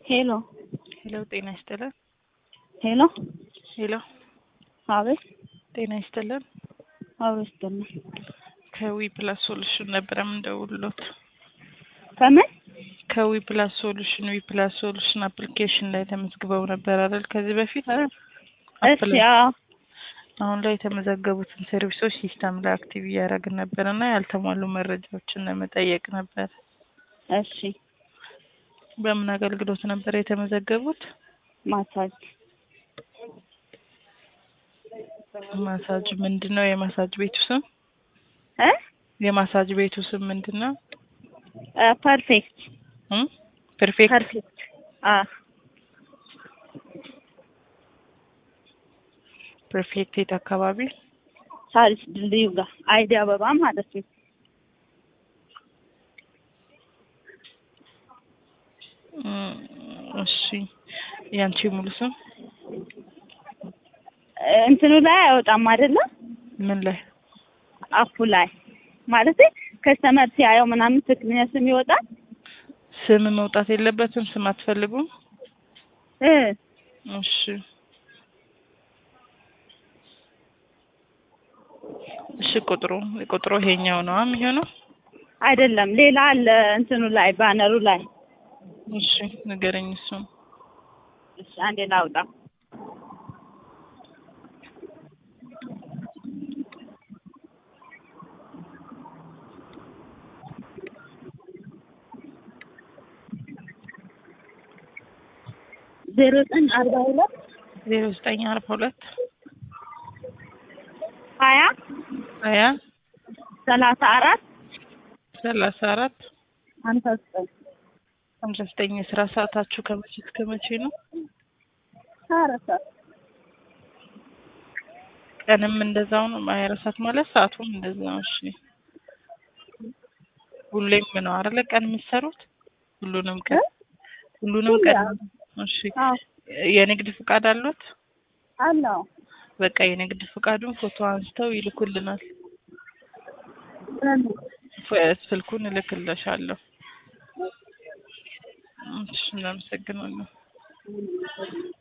ሄሎ ሄሎ ጤና ይስጥልን። ሄሎ ሄሎ አቤት ጤና ይስጥልን። አቤት ይስጥልኝ። ከዊ ፕላስ ሶሉሽን ነበረ የምንደውልሎት። ከምን ከዊ ፕላስ ሶሉሽን ዊ ፕላስ ሶሉሽን አፕሊኬሽን ላይ ተመዝግበው ነበር አይደል? ከዚህ በፊት እሺ አዎ አሁን ላይ የተመዘገቡትን ሰርቪሶች ሲስተም ላይ አክቲቭ እያደረግን ነበር እና ያልተሟሉ መረጃዎችን ለመጠየቅ ነበር። እሺ በምን አገልግሎት ነበር የተመዘገቡት? ማሳጅ ማሳጅ ምንድን ነው? የማሳጅ ቤቱ ስም እ የማሳጅ ቤቱ ስም ምንድን ነው? ፐርፌክት እም? ፐርፌክት ፐርፌክት አ ፐርፌክት የት አካባቢ? ሳሪስ ድልድዩ ጋር አይዲ አበባ ማለት ነው። እም፣ እሺ ያንቺ ሙሉ ስም እንትኑ ላይ አይወጣም አይደለ? ምን ላይ? አፑ ላይ ማለት ከስተመር ሲያየው ምናምን ትክክለኛ ስም ይወጣል ስም መውጣት የለበትም። ስም አትፈልጉም? እ እሺ እሺ ቁጥሩ ቁጥሩ ይሄኛው ነው የሚሆነው። አይደለም ሌላ አለ እንትኑ ላይ ባነሩ ላይ እሺ ንገረኝ እሱን። እሺ አንዴ ላውጣ ዜሮ ዘጠኝ አርባ ሁለት ዜሮ ዘጠኝ አርባ ሁለት ሀያ ሀያ ሰላሳ አራት ሰላሳ አራት ሀምሳ ዘጠኝ ሀምሳ ዘጠኝ የስራ ሰዓታችሁ ከመቼ እስከ መቼ ነው? ሀያ አራት ሰዓት ቀንም እንደዛው ነው። ሀያ አራት ሰዓት ማለት ሰዓቱም እንደዛው ነው። እሺ ሁሌም ነው አይደለ ቀን የምትሰሩት? ሁሉንም ቀን ሁሉንም ቀን እሺ አዎ የንግድ ፍቃድ አሉት? አለው በቃ የንግድ ፍቃዱን ፎቶ አንስተው ይልኩልናል። ፍ- ስልኩን እልክልሻለሁ። እሺ እናመሰግናለን።